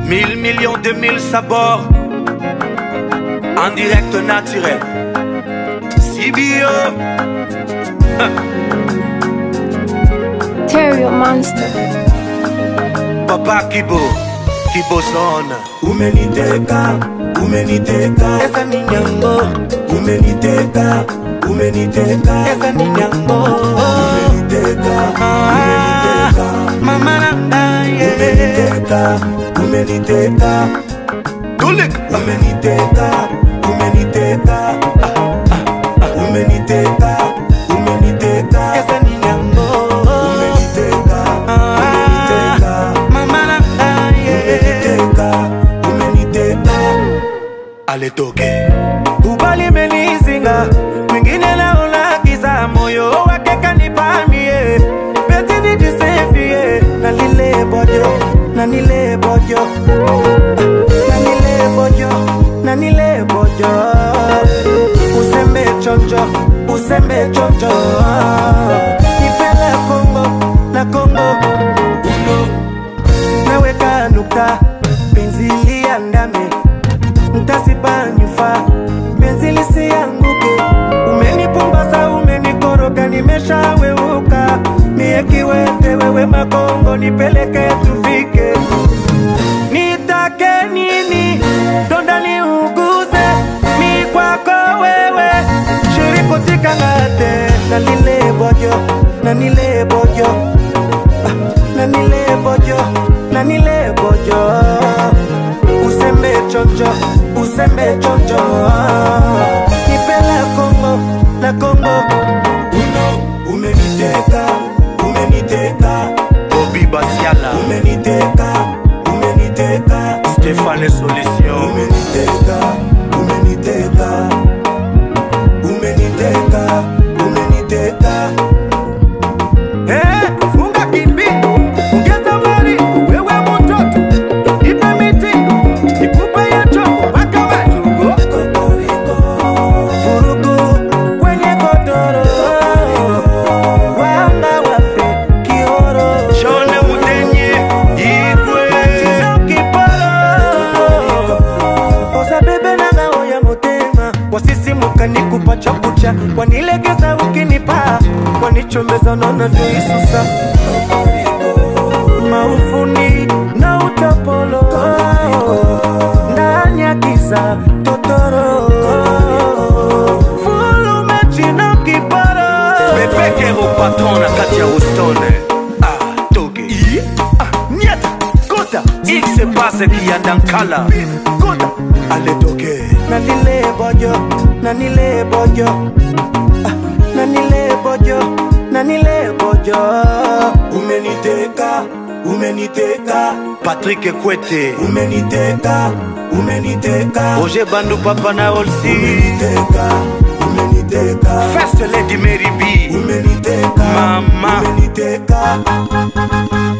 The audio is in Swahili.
Mille millions de mille sabords En direct naturel CBO Terrio Monster. Papa Kibo Kibo son umeniteka umeniteka Esa ni nyango umeniteka umeniteka Esa ni nyango umeniteka umeniteka Mama nanga yeah umeniteka umeniteka Tulik umeniteka umeniteka umeniteka umeniteka Esa ni nyango umeniteka umeniteka Mama nanga yeah umeniteka umeniteka Ale toke Ubali menizinga Mwingine naona giza moyo wake kanipamie Penzi nijisefie Na lile bojo Na nile bojo Na nile bojo Na nile bojo Usembe chonjo Usembe chonjo Nipele Kongo Na Kongo Uno Naweka nukta Penzi liandame ntasipanyufa penzi lisianguke umenipumbaza umenikoroga nimeshaweuka mie kiwete wewe makongo nipeleke tufike nitake nini donda niuguze mi kwako wewe shirikutikangate na lile bojo na nile bojo ah, na nile bojo na nile bojo usembe chonjo usembe chonjo nipela kongo na kongo uno umeniteka umeniteka bobi basiala umeniteka umeniteka stéphane solution umeniteka umeniteka umeniteka umeniteka Eh, funga kimbi ongeza mali wewe mtoto ipe miti ikupe ya chongo mpaka majugo kokoriko vurugu kwenye godoro wanga wafe kioro shone mudenye igwe kiporo oza bebe nanga oya motema wasisimuka nikupa chakucha wanilegeza ukinipa wanichomeza nanavyoisusa maufuni na utapolo ndani ya giza totoro fulumechina kipara bepekero patron na kati ya ustone ah, toge ah, nyata kota ikse pase kiyandankala kota aletoke na nile bojo na nile bojo ah, na nile bojo na nile bojo umeniteka umeniteka patrik kwete umeniteka umeniteka roger bandu papa na olsi umeniteka umeniteka first lady mary b umeniteka Mama. umeniteka